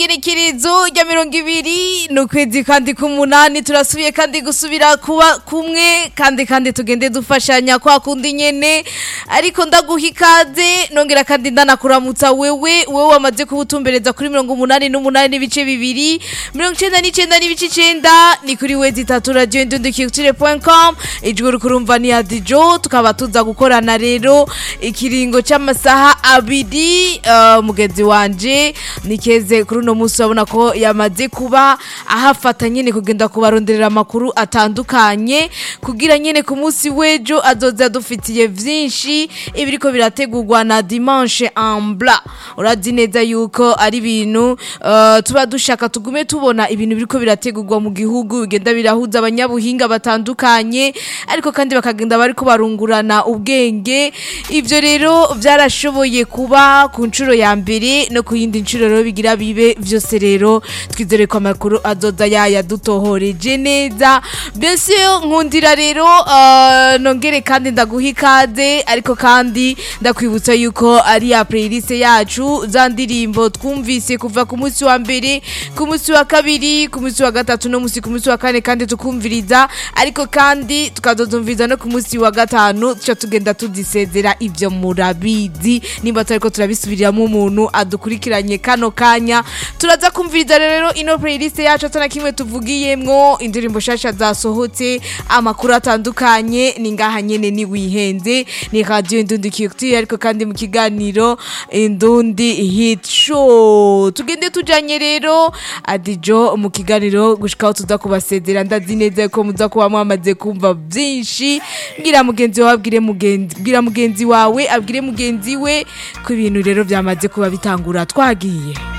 igerekerezo rya mirongo ibiri ni ukwezi kandi k'umunani turasubiye kandi gusubira kuba kumwe kandi kandi tugende dufashanya kwa kundi nyene ariko ndaguha ikaze nongera kandi ndanakuramutsa wewe wewe wamaze kubutumbereza kuri mirongo umunani n'umunani n'ibice bibiri mirongo icenda n'icenda n'ibice icenda ni kuri wezi itatu radio indundikiyutire.com ijwi rukurumva ni adijo tukaba tuza gukorana rero ikiringo c'amasaha abiri uh, mugenzi wanje nikeze kuri uno munsi urabona ko yamaze kuba ahafata nyene kugenda kubaronderera amakuru atandukanye kugira nyene ku munsi w'ejo azoza dufitiye vyinshi ibiriko birategurwa na dimanche en blanc urazi neza yuko ari ibintu uh, tuba dushaka tugume tubona ibintu biriko birategurwa mu gihugu bigenda birahuza abanyabuhinga batandukanye ariko kandi bakagenda bariko barungurana ubwenge ivyo rero vyarashoboye kuba ku nshuro ya mbere no ku yindi nshuro rero bigira bibe vyose rero twizere ko amakuru azoza yaya dutohoreje neza mbese nkundira rero uh, nongere kandi ndaguha ikaze ariko kandi ndakwibutsa yuko ari ya playlist yacu za ndirimbo twumvise kuva ku munsi wa mbere ku munsi wa kabiri ku munsi wa gatatu no munsi ku munsi wa kane kandi tukumviriza ariko kandi tukazozumviriza no ku munsi wa gatanu tuca tugenda tudisezera ivyo murabizi nimba turiko turabisubiriramo umuntu adukurikiranye kano kanya turaza kumviriza rero ino playlist yacu atana kimwe tuvugiyemwo indirimbo shasha zasohotse amakuru atandukanye ni ngaha nyene ni wihenze ni radio indundi kiyuti ariko kandi mu kiganiro indundi hit show tugende tujanye rero adijo mu kiganiro gushikaho tuza kubasezera ndazi neza ko muza kuba mwamaze kumva byinshi bwira mugenzi wawe abwire mugenzi bwira mugenzi wawe abwire mugenzi we ko ibintu rero byamaze kuba bitangura twagiye